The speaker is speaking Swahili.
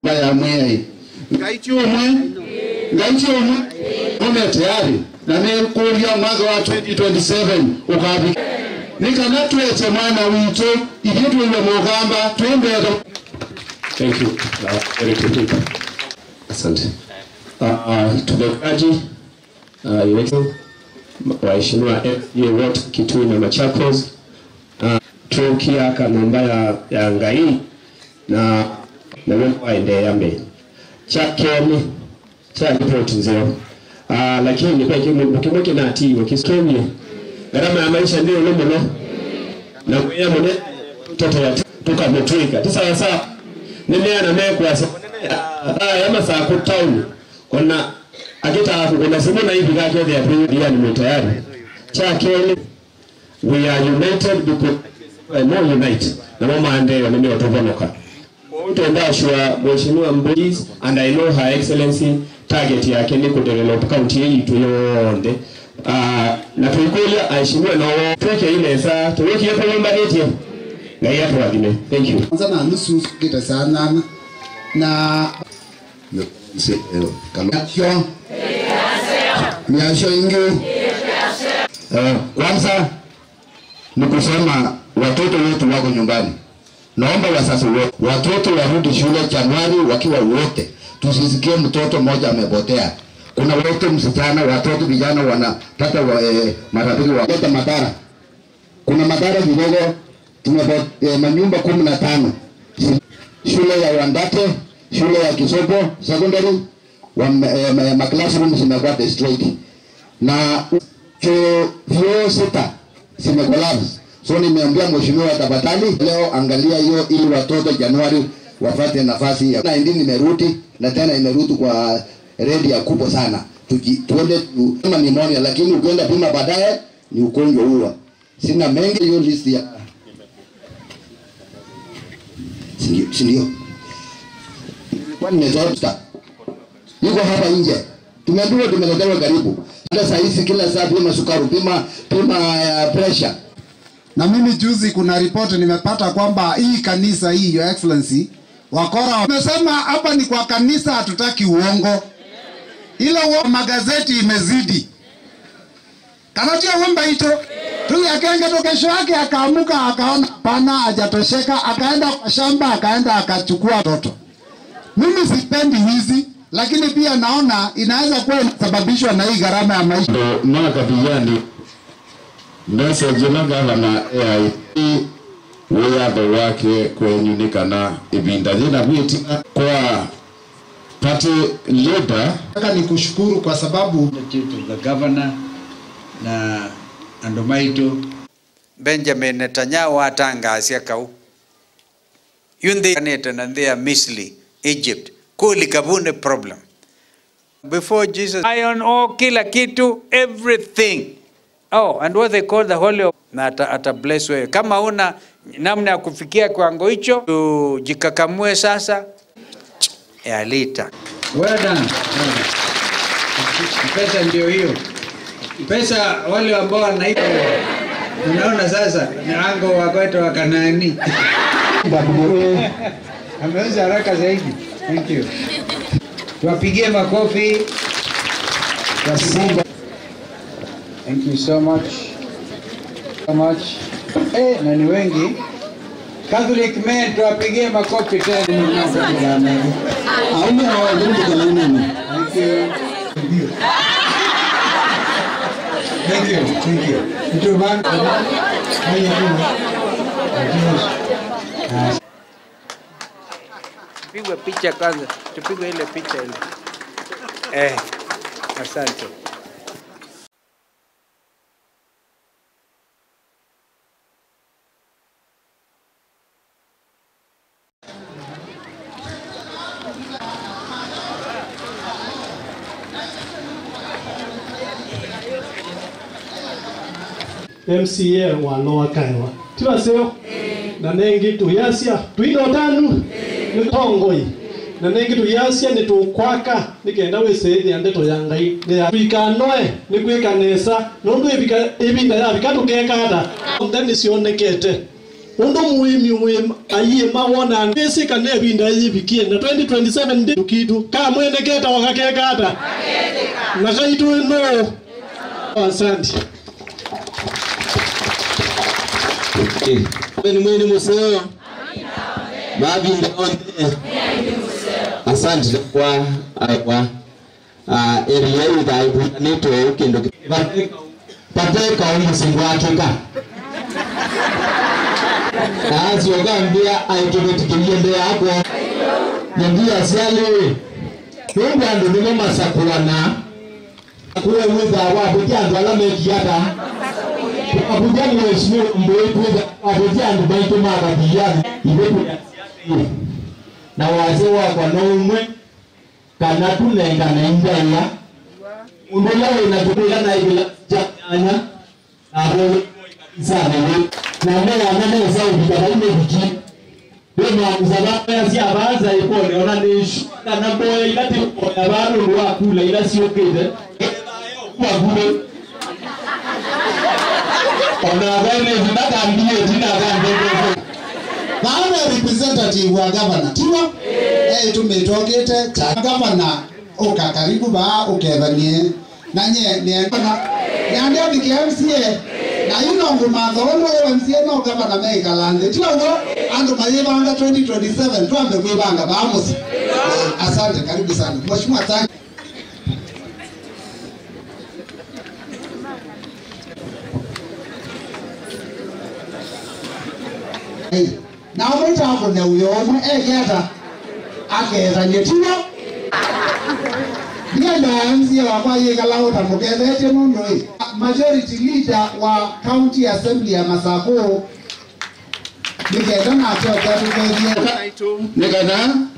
ya mwei ngai chumwe ngai chumwe ume tayari na nikuria mwaka wa 2027 ukabi nikana tweche mwana witu ithie twiwe mugamba twembere Thank you. Uh, Eric Rupika. Asante. Uh, uh, tumegaji uh, iwetu waheshimiwa FDA wote Kitui na Machakos uh, tukia kanumba ya, ya ngai na na wewe waendelea mbele chakeni cha ripoti nzeo uh, lakini kwa kimu kimwe kinatiwa kiskemye gharama ya maisha ndio lomuno na kuya mune toto ya tukamutwika tisa saa nimeana mekwasa aya masaa ku town kona akita kuna simu na hivi kake ya pia ni tayari chakeni we are united because we are more unite na mama andeo ndio watovonoka utenda shua mheshimiwa Mbugis and I know her excellency target yake ni kudevelop county yetu yonde uh, na tuikulia aheshimiwe na tuweke ile saa tuweke hapo nyumba yetu ngai atuwadhime thank you kwanza na nusu kita sana na kalakyo miasho ingi Eh, kwanza ni kusema watoto wetu wako nyumbani naomba wazazi wote watoto warudi shule Januari wakiwa wote, tusisikie mtoto mmoja amepotea. Kuna wote msichana, watoto vijana wanapata wa, eh, marafiki waleta madhara. Kuna madhara kidogo, tumepo eh, manyumba kumi na tano shule ya Wandate, shule ya Kisopo secondary wa, eh, ma- ma classroom zimekuwa destroyed na chuo vyuo sita zimecollapse. So nimeambia mheshimiwa tafadhali leo angalia hiyo ili watoto Januari wapate nafasi ya 19 imerudi na tena imerudi kwa redi ya kubwa sana. Tuji, tuende tu, kama pneumonia lakini ukienda pima baadaye ni ugonjwa huo. Sina mengi hiyo list ya Sindio- si ndio? Nilikuwa nimezota yuko hapa nje, tumeambiwa tumeletewa karibu. Hata saa hizi kila saa pima sukari, pima pima uh, pressure Na mimi juzi kuna ripoti nimepata kwamba hii kanisa hii your excellency wakora wamesema hapa ni kwa kanisa, hatutaki uongo, ila uongo magazeti imezidi. Kanatia wimba ito tu akenge tu, kesho yake akaamuka akaona pana hajatosheka, akaenda kwa shamba akaenda akachukua toto. Mimi sipendi wizi, lakini pia naona inaweza kuwa inasababishwa na hii gharama ya maisha. ndo mwaka piyani message na gavana AIC wiyatho wake kwenyunikana ibinda thina gwitina kwa party leader Nataka nikushukuru kwa sababu to the governor na andomaito Benjamin Netanyahu atangasia kau yunde kaneta na thea Misri Egypt kuli kabune problem before Jesus iron ore kila kitu everything oh and what they call the holy of na ata, ata bless wewe kama una namna ya kufikia kiwango hicho tujikakamue sasa yalita well done pesa ndio hiyo pesa wale ambao wanaiba unaona sasa nango wakwetu wa Kanaani ameweza haraka zaidi thank you tuwapigie makofi Tuwapigie- thank you so much so much eh na ni wengi Catholic men tuwapigie makofi tena Thank you. Thank you. Thank you. Mtu wangu. Haya tu. Tupigwe picha kwanza. Tupigwe ile picha ile. Eh. Asante. MCA wa Lower Kaiwa tiwaseo na nengi tuyasia twidotanu nitongoi na nengi tuyasia nitukwaka nikenda wisithia ndeto ya ngai twikanoe nikwikanesa nondu ibinda yabika tukekada nthe nicionekete undu muimi wi ayie mawona bisika ne binda yibikie na 2027 ndi kitu ka mwene keta wakakekata na kaitu no asante ni mwene museo mabinda onde asante kwa aiwa eria ithaibutanitwo kindu pateka omusingo akika aciogambia aikibetikirie nde yakwo nyendia ciali nundu andu nimo masakuana kuwe witha wabutia andu ala mekiata abuja ni waheshimiwa mboetuza wabutia andu maitu magathiani ibetu na wazee wakwa no umwe kana tunengana injaya undu uria wina tukuiga na ibila janyanya abo sana we na mea na mea sa ubika na ime biki we mwamuza baya si abaza ikone ona nishu kana boya ila ti boya baro ndo akula ila si okede kwa gure ona bene zinaka mbie tina gande Baada representative wa governor tiwa eh tumetogete cha governor uka karibu ba ukethanie na nye ne na nyande ndiki MCA na yuno nguma thono wa MCA no governor me kalande tiwa wo andu mayibanga 2027 twambe kwibanga ba musi asante karibu sana mheshimiwa thank Hey, na omwita akune uyo omwe egeta akethanie tiwo ndienda mca wakwa yikala utamukethetie mundu i majority leader wa county assembly ya masaku nikenda nake oketugethie nĩgetha